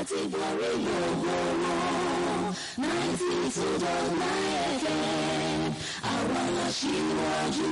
láti borí gbogbo wọn ninety two dot nine fm àwọn aṣíwájú.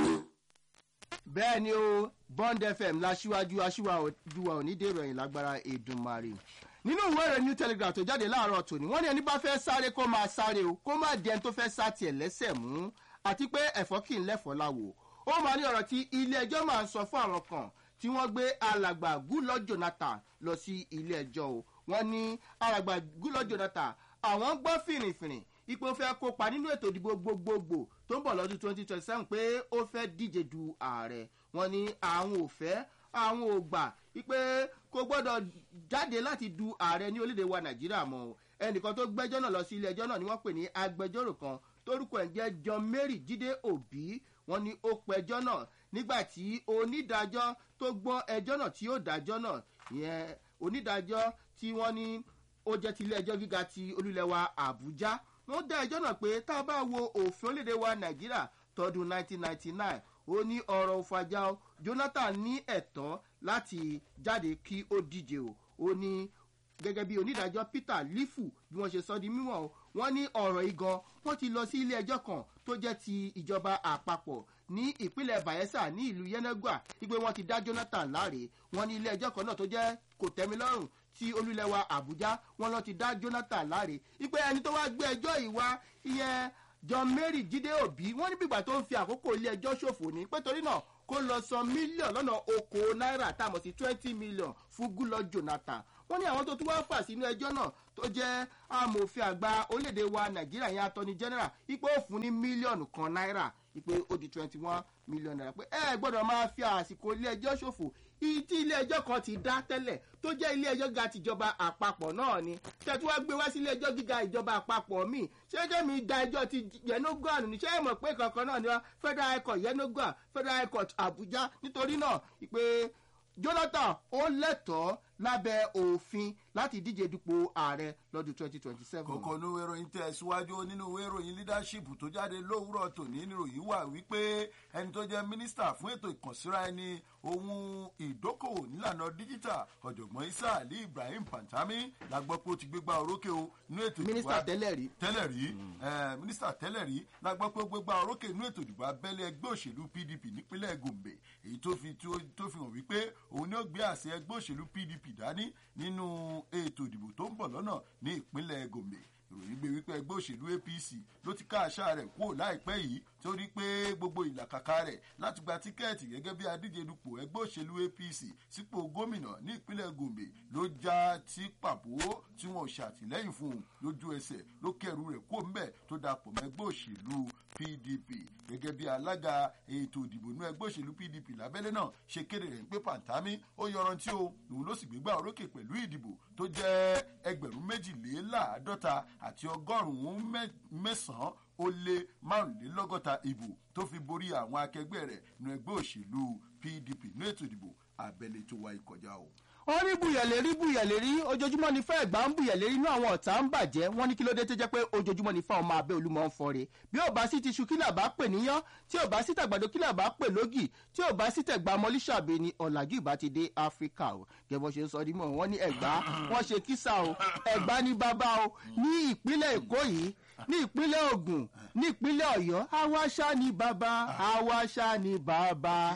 bẹ́ẹ̀ ni o bond fm láṣíwájú aṣíwájú wa ò ní dèrò ẹ̀yìn lágbára èdùnmarè nínú ìwé ìròyìn new telegraph tó jáde láàárọ̀ tòní wọ́n ní ẹni bá fẹ́ sáré kó máa sáré o kó má di ẹni tó fẹ́ sá tiẹ̀ lẹ́sẹ̀ mú àti pé ẹ̀fọ́ kì í lẹ́fọ́ láwo ó máa ní ọ̀rọ̀ tí ilé ẹjọ́ máa ń sọ fún àwọn kan tí wọ́n gbé alàgbà gúlọ́ jonathan lọ sí ilé ẹjọ́ o wọ́n ní alàgbà gúlọ́ jonathan àwọn gbọ́ fìrìfìrì ipò fẹ́ kópa nínú ètò ìdìbò gbogbogbò tó ń bọ̀ lọ́dún twenty twenty seven pé ó fẹ́ díje du ààrẹ wọ́n ní àwọn ò fẹ́ àwọn ò gbà wípé kò gbọ́dọ̀ jáde láti du ààrẹ ní orílẹ̀-èdè wa nàìjíríà mọ́ o ẹnìkan tó gbẹ́jọ́ náà lọ sí ilé ẹjọ́ náà ni wọ́n pè ní agbẹjọ́rò kan torúkọ ẹ̀ jẹ́ john mary jíde òbí wọ́n ní ó pẹjọ́ náà nígbà tí onídàájọ́ tó gbọ́ ẹjọ́ náà tí ó dájọ́ náà ìyẹn onídàájọ́ tí wọ́n ní ó jẹ́ ti ilé ẹjọ́ gíga ti olúlẹ̀wà àbújá wọ́n dá ẹjọ́ náà pé tá a bá wo òfin orílẹ̀-èdè wa nàìjíríà tọdún 1999 ó ní ọ̀rọ̀ òfàjà jonathan ní ẹ̀tọ́ láti jáde kí ó díje o ó ní gẹ́gẹ́ bí onídàájọ́ peter lifu bí wọ́n ṣe sọ di mímọ́ o wọ́n ní ọ̀rọ̀ igan wọ́n ti lọ sí ilé ẹjọ́ kan tó jẹ́ ti ìjọba àpapọ̀ ní ìpínlẹ̀ bayelsa ní ìlú yenegua wípé wọ́n ti dá jonathan láre wọ́n ní ilé ẹjọ́ kan náà tó jẹ́ kò tẹ́mi lọ́rùn tí olúlẹ̀wà àbújá wọ́n lọ ti dá jonathan láre wípé ẹni tó wá gbé ẹjọ́ yìí wá ìyẹn john mary jíde òbí wọ́n ní bìgbà tó ń fi àkókò ilé ẹjọ́ ṣòfò ní pé torí náà kó lọ san mílíọ̀nù lọ́nà okòó náírà tá a mọ̀ sí twenty million fún gúlọ jonathan wọ́n ní àwọn tó tún wá fà sínú ẹjọ́ náà tó jẹ́ amòfin àgbà orílẹ̀-èdè wa nàìjíríà yẹn attorney general ipò òfin ní mílíọ̀nù kan náírà ipò ó di twenty one million naira pé ẹ gbọ́dọ̀ máa fi àsìkò ilé ẹjọ́ ṣòfò tí ilé ẹjọ́ kan ti dá tẹ́lẹ̀ tó jẹ́ ilé ẹjọ́ gíga tìjọba àpapọ̀ náà ni tẹ̀tú wá gbé wá sí ilé ẹjọ́ gíga ìjọba àpapọ̀ míì ṣẹ́jẹ́ mi da ẹjọ́ ti yẹnugàn ní ṣé mọ̀ pé kankan náà ni wọ́n federal high court yẹnugàn federal high court abuja nítorí náà ìpè jonathan ó lẹ́tọ̀ọ́ lábẹ́ òfin láti díje dupò ààrẹ lọ́dún twenty twenty seven. kòkó ní ìwé ìròyìn tẹ̀síwájú nínú ìwé ìròyìn leadership tó jáde lówùrọ̀ tòní níròyìn wà wípé ẹni tó jẹ́ mínísítà fún ètò ìkànsíra ẹni ohun ìdókòwò nílànà díjítà ọ̀jọ̀gbọ́n isa ali ibrahim pantami la gbọ́ pé ó ti gbégbá orókè o nínú ètò ìdìbò mínísítà tẹ́lẹ̀ rí. tẹ́lẹ̀ rí mínísítà tẹ́lẹ̀ rí la gbọ́ pé ó gbégbá orókè nínú ètò ìdìbò abẹ́lé ẹgbẹ́ òṣèlú pdp nípínlẹ̀ gombe èyí tó fi tó fi hàn wípé òun ni ó gbé àṣẹ ẹgbẹ́ òṣèlú pdp dání nínú ètò ìdìbò tó ń bọ̀ lọ́nà ní ìpínlẹ̀ gombe ìròyìn gbé wípé ẹgbẹ́ òṣèlú apc ló ti ká àṣà rẹ̀ kúrò láìpẹ́ yìí torí pé gbogbo ìlàkàkà rẹ̀ láti gba tíkẹ́ẹ̀tì gẹ́gẹ́ bí adíje dupò ẹgbẹ́ òṣèlú apc sípò gómìnà ní ìpínlẹ̀ gombe ló já tí pàbó tí wọn ò ṣàtìlẹ́yìn fún un lójú ẹsẹ̀ ló kẹrù rẹ̀ kó ńbẹ̀ tó dapò mọ́ ẹgbẹ́ òṣèlú pdp gẹ́gẹ́ bí alága ètò ìdìbò ní ẹgbẹ́ òṣèlú pdp lábẹ́lẹ́ náà ṣe kéde rẹ̀ pé pàǹtámí ó yọrantí o lòun ló sì gbégbá orókè pẹ̀lú ìdìbò tó jẹ́ ẹgbẹ̀rún méjìléláàádọ́ta àti ọgọ́rùn-ún mẹ́sàn-án ó lé márùnlélọ́gọ́ta ìbò tó fi borí àwọn akẹgbẹ́ rẹ̀ nu ẹgbẹ́ òṣèlú pdp ní ètò ìdìbọ abẹ́lé tó wáyé kọjá o. wọ́n rí buyẹ̀lérí buyẹ̀lérí ojoojúmọ́ ní fẹ́ ẹ̀gbá ń buyẹ̀lérí inú àwọn ọ̀tá ń bàjẹ́ wọ́n ní kí ló dé tó jẹ́ pé ojoojúmọ́ ní fẹ́ ọmọ abẹ́ olúmọ̀ ń fọ́re bí ò bá sí ti ṣu kílà bá pè níyán tí ò bá sí tàgbàdo kílà bá pè lógì tí ò bá sí tẹ̀gbà mọ́lísàbẹ̀ ni ọ̀làjú ìbá ti dé áfíríkà o gẹ́gẹ́ ṣe ń sọ dímọ̀ wọ́n ní ẹ̀gbá wọ́n ṣe kísà o ẹ̀gbá ní bàbá o ní ìpínlẹ̀ èkó yìí ní ìpínlẹ̀ ogun ní ìpínlẹ̀ ọ̀yọ́ awáṣá ni bàbá awáṣá ni bàbá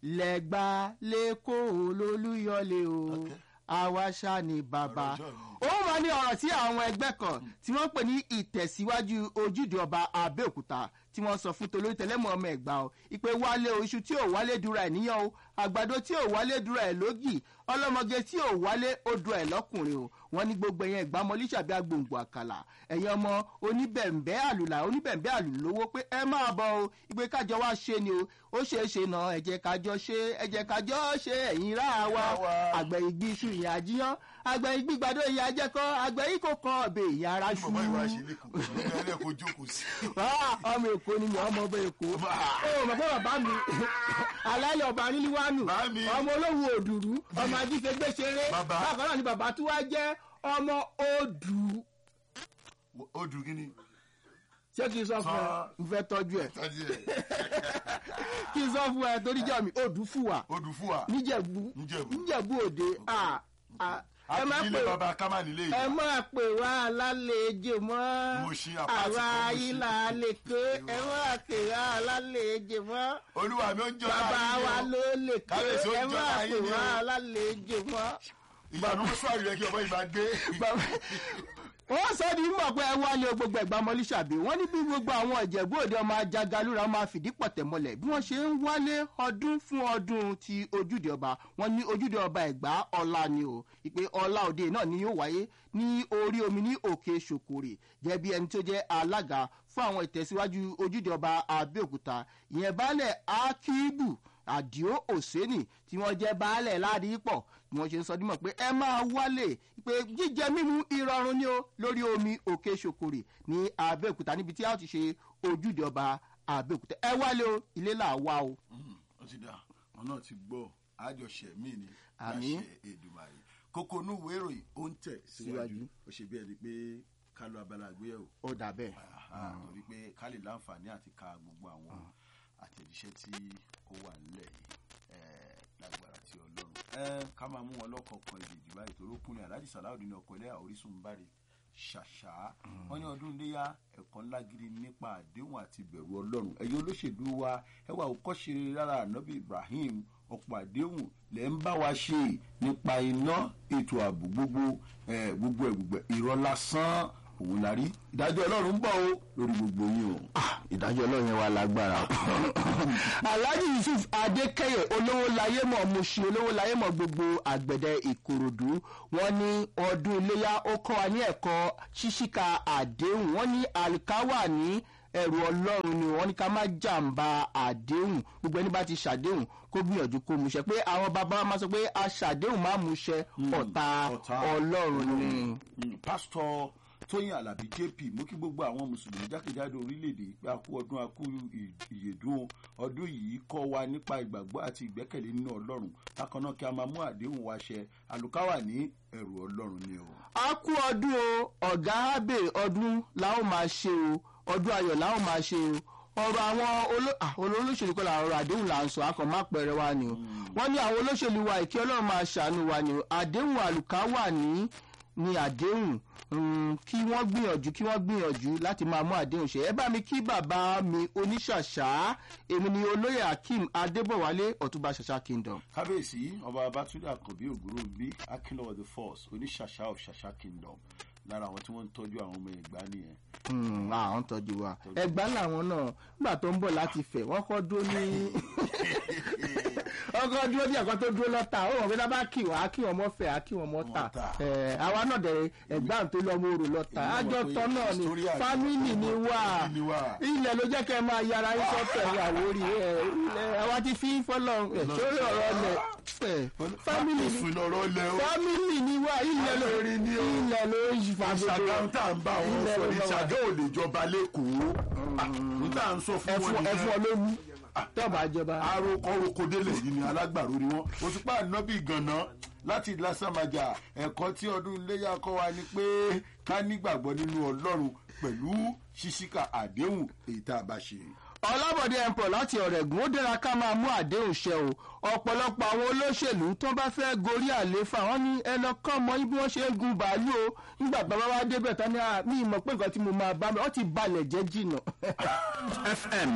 lẹ́gbà lẹ́kọ̀ọ́ olólùyọlé o awáṣá ni bàbá ó máa ní ọ̀rọ̀ tí àwọn ẹgbẹ́ kan tí wọ́n pè ní ìtẹ̀síwájú ojúde ọba abẹ́òkúta tí wọ́n sọ fún tolórí tẹlẹ́mọ̀ ọmọ ẹ̀gbá o ìpè wálé o iṣu tí ò wálé dúra ẹ̀ níyàn o àgbàdo tí ò wálé dúra ẹ̀ lógì ọlọ́mọge tí ò wálé ó dúra ẹ̀ lọ́kùnrin o wọ́n ní gbogbo ẹ̀yẹn ẹ̀gbá mọ́lísàbí agbòǹgbò àkàlà ẹ̀yin ọmọ oníbẹ̀ǹbẹ́ àlùlà oníbẹ̀ǹbẹ́ àlùlówó pé ẹ máa bọ̀ o ìpè kájọ wá ṣe ni o ó ṣeé ṣe náà ẹ̀jẹ̀ kájọ ṣe ẹ̀jẹ̀ kájọ ṣe ẹ̀yìn rà wá àgbẹ̀ ìgbì iṣu ìyá àjíyán àgbẹ̀ ìgbì gbàdó ìyá ajẹ́kọ́ àgbẹ̀ yìí kò kan ọ̀bẹ ìyá ara ṣu. ọmọ èkó ni mi ọmọ ọba èkó ó mọ̀ pé bàbá mi alálẹ̀ ọba níléwánu ọmọ olówó òdùrú ọmọ ajífẹ́gbẹ́ ṣeré bákan náà ni bàbá tí wàá jẹ́ ọmọ odù. odù kí ni ṣé kí n sọ fún ẹ n fẹ́ tọ́jú ẹ kí n sọ fún ẹ torí jẹ́ mi odù fún wa odù fún wa níjẹ̀bú níjẹ̀bú òde ẹ má àti ilé pè baba kámá nílé ẹ ìyá má pè wá alálejò mọ́ Mo ṣí apá àwa tí kò mo ṣí. ayílà lè ké ẹ má pè wá alálejò mọ́ olúwa mi ó ń jọ bàbá wa ló lè ké Kábíyèsí ó ẹ ń má jọba pè yín ni wá o. alálejò mọ́. ìgbàanú sọ̀rọ̀ yẹ kí ọmọ yìí máa gbé. wọ́n sọ ní mọ̀ pé ẹ wálé o gbogbo ẹ̀gbá mọ́lísàbí wọ́n ní bí gbogbo àwọn ìjẹ̀bú òde ọmọ ajagalúra máa fìdí pọ̀tẹ́ mọ́lẹ̀ bí wọ́n ṣe ń wálé ọdún fún ọdún ti ojúde ọba wọ́n ní ojúde ọba ẹ̀gbá ọ̀la ni o ìpè ọ̀la òde náà ni yóò wáyé ní orí omi ní òkè ṣòkòrè jẹ́ bí ẹni tó jẹ́ alága fún àwọn ìtẹ̀síwájú ojúde ọba abẹ́òkúta ìyẹn baálẹ̀ akíbù àdìo òsénì tí wọ́n jẹ́ baálẹ̀ ládìípọ̀ ni wọ́n ṣe ń sọ dímọ̀ pé ẹ máa wálé pé jíjẹ mímu ìrọ̀rùn ni ó lórí omi òkè ṣokòrè ní abẹ́òkúta níbi tí a ti ṣe ojúde ọba abẹ́òkúta ẹ wálé o ilé là wá o. ó ti dà wọn náà ti gbọ́ àjọṣe mí ni Àmín. láṣẹ èdùmàrè kókó inú ìwé ìròyìn ó ń tẹ̀ síwájú Síwájú. ó ṣe bí ẹni pé ká lọ abala àgbéyẹ̀wò ó dà bẹ́ẹ̀. Ah, torí pé ká lè láǹfààní àti ka gbogbo àwọn àtẹ̀jíṣẹ́ tí ó wà nílẹ̀ yìí eh, lágbára tí ọlọ́run Eh, ká máa mú wọn lọ́kọ̀ọ̀kan ìdèjì báyìí torí ó kúnlẹ̀ aláàjì sàláùdín ọkọ̀ ilé orísun báre ṣàṣà wọn ní ọdún iléyà ẹ̀kọ́ ńlá gidi nípa àdéhùn àti ìbẹ̀rù ọlọ́run ẹ̀yin olóṣèlú wa ẹ wà òkọ́ṣe rárá ànábì ibrahim ọ̀pọ̀ àdéhùn lẹ́ ń bá wa ṣe nípa iná ètò ààbò gbogbo eh, gbogbo ẹ̀ gbogbo ẹ̀ irọ́ lásán òun la rí ìdájọ́ ọlọ́run ń bọ̀ o lórí gbogbo yín o. ìdájọ́ ọlọ́run yẹn wà lágbára. alhaji yusuf adékẹyẹ olówó láyé mọ̀ muṣi olówó láyé mọ̀ gbogbo àgbẹ̀dẹ ìkòròdú wọn ní ọdún iléyà ó kọ́ wa ní ẹ̀kọ́ ṣíṣíka àdéhùn wọn ní àlùkáwà ní ẹrù ọlọ́run ni wọ́n ní ká má jàǹbá àdéhùn gbogbo ẹni bá ti ṣàdéhùn kó gbìyànjú kó múṣẹ pé àwọn bàbá wa máa sọ pé aṣàdéhùn má múṣẹ ọ̀tá ọ̀tá ọlọ́run ni. Mm, pásítọ̀ tóyìn alábí jp mú kí gbogbo àwọn mùsùlùmí jákèjádò orílẹ̀-èdè pé a kú ọdún a kú ì- ìyèdún ọdún yìí kọ́ wa nípa ìgbàgbọ́ àti ìgbẹ́kẹ̀lé nínú ọlọ́run bákan náà kí a máa mú àdéhùn wa ṣẹ àlùkáwà ní ẹ̀rù ọlọ́run ni o. a kú ọdún o ọ̀gá abe ọdún la ó máa ṣe o ọdún ayọ̀ la ó máa ṣe o ọ̀rọ̀ àwọn oló- ah, olóṣèlú kọ́ la ọ̀rọ̀ àdéhùn là ń sọ akọ̀ má pẹ̀rẹ̀ wa ni o wọ́n ní àwọn olóṣèlú wa ìkí ọlọ́run máa ṣàánú wa ni o àdéhùn àlùkà wà ní ní àdéhùn mm, kí wọ́n gbìyànjú kí wọ́n gbìyànjú láti máa mú àdéhùn ṣe ẹ bá mi kí bàbá mi oníṣàṣà èmi ni olóyè akeem adébọ̀wálé ọ̀túnba ṣàṣà kingdom. kábíyèsí ọba babatunde àkànbí ògbóró bí akínlọ́wọ́ the force oníṣàṣà of ṣàṣà kingdom lára àwọn tí wọ́n ń tọ́jú àwọn ọmọ ẹ̀gbá nìyẹn. Mm, àwọn tọ́jú wa ẹgbà làwọn náà nígbà tó ń bọ̀ láti fẹ̀ wọ́n kọ́ dúró ní ọkọ̀ dúró ní ẹ̀kọ́ tó dúró lọ́ta ó wọ̀n pé lábá kí wọ́n á kí wọ́n mọ́ fẹ̀ á kí wọ́n mọ́ ta Mọ́ tà. Eh, àwa náà dẹ̀rẹ̀ ẹ̀gbà tó lọ́ mọ́ orò lọ́ta Èmi náà àjọ mọ̀ pé tọ́ náà ni story àjọ fámìlì ni wà Family ni wà. ilẹ̀ ló jẹ́ kẹ́ ẹ máa yára yín sọ́tẹ̀ ìyàwó rí ẹ̀ ẹ̀ àwa ti fi fọ́lọ́ ẹ̀ sórí ọ̀rọ̀ lẹ̀ fámìlì ni fún lọ́rọ́ lẹ́ o. fámìlì ni wà ilẹ̀ ló Àṣírí ni o. ilẹ̀ ló yí fa gbogbo ṣàgáhùn tá à ń bá wọn ilẹ̀ sọ ló ní bá wà. ṣàgá ò lè jọba lẹ́kọ̀ọ́ n tá à ń sọ fún wọn ẹfun ẹfun nìyẹn ológun tọ́ba jọba. aroko rokodele yìí ni alágbàro ni wọn òṣùpá ànábì gànà láti lásàmájà ẹ̀kọ́ tí ọdún iléyà kọ́ wa ni pé ká nígbàgbọ́ nínú ọlọ́run pẹ̀lú ṣíṣíkà àdéhùn èyí tá a bá ṣe. ọlábọ̀dé ẹ̀ǹpọ̀ láti ọ̀rẹ́gun ó dára ká máa mú àdéhùn ṣẹ o ọ̀pọ̀lọpọ̀ àwọn olóṣèlú tó bá fẹ́ gorí àléfà wọn ní ẹnà kan mọ bí wọ́n ṣe ń gun bàálù o nígbà bàbá wa débẹ̀ tán ní à ní ìmọ̀ pé nǹkan tí mo máa bá mi wọ́n ti balẹ̀ jẹ́ jìnnà. fm